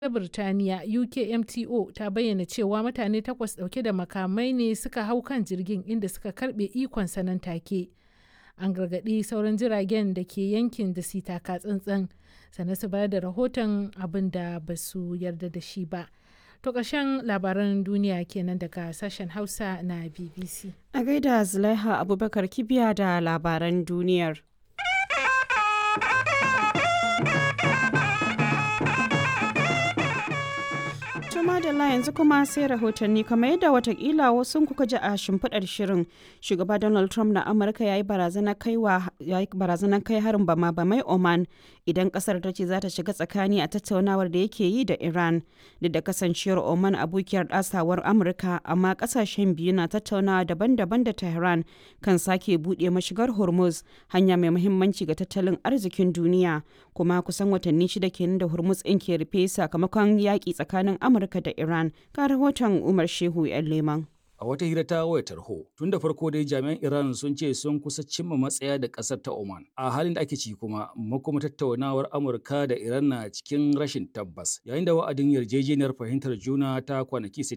ta Birtaniya UKMTO ta bayyana cewa mutane takwas ɗauke da makamai ne suka hau kan jirgin inda suka karɓe ikonsa nan take. An gargaɗi sauran jiragen da ke yankin da su taka tsantsan sannan su bayar da rahoton abin da ba su yarda da shi ba. To ƙarshen labaran duniya kenan daga sashen Hausa na BBC. A gaida Zulaiha Abubakar Kibiya da labaran duniyar. madalla yanzu kuma sai rahotanni kamar yadda watakila wasu kuka ji a shimfiɗar shirin shugaba donald trump na amurka ya yi barazanar kai harin bama bamai oman idan kasar ta ce za ta shiga tsakani a tattaunawar da yake yi da iran duk da kasancewar oman abokiyar ɗasawar amurka amma kasashen biyu na tattaunawa daban-daban da tehran kan sake buɗe mashigar hormuz hanya mai muhimmanci ga tattalin arzikin duniya kuma kusan watanni shida kenan da hormuz ɗin ke rufe sakamakon yaƙi tsakanin amurka Amurka da Iran ga rahoton Umar Shehu 'yan Leman. A wata hira ta wayar tarho, tun da farko dai jami'an Iran sun ce sun kusa cimma matsaya da ƙasar ta Oman. A halin da ake ci kuma, makoma tattaunawar Amurka da Iran na cikin rashin tabbas, yayin da wa'adin yarjejeniyar fahimtar juna ta kwanaki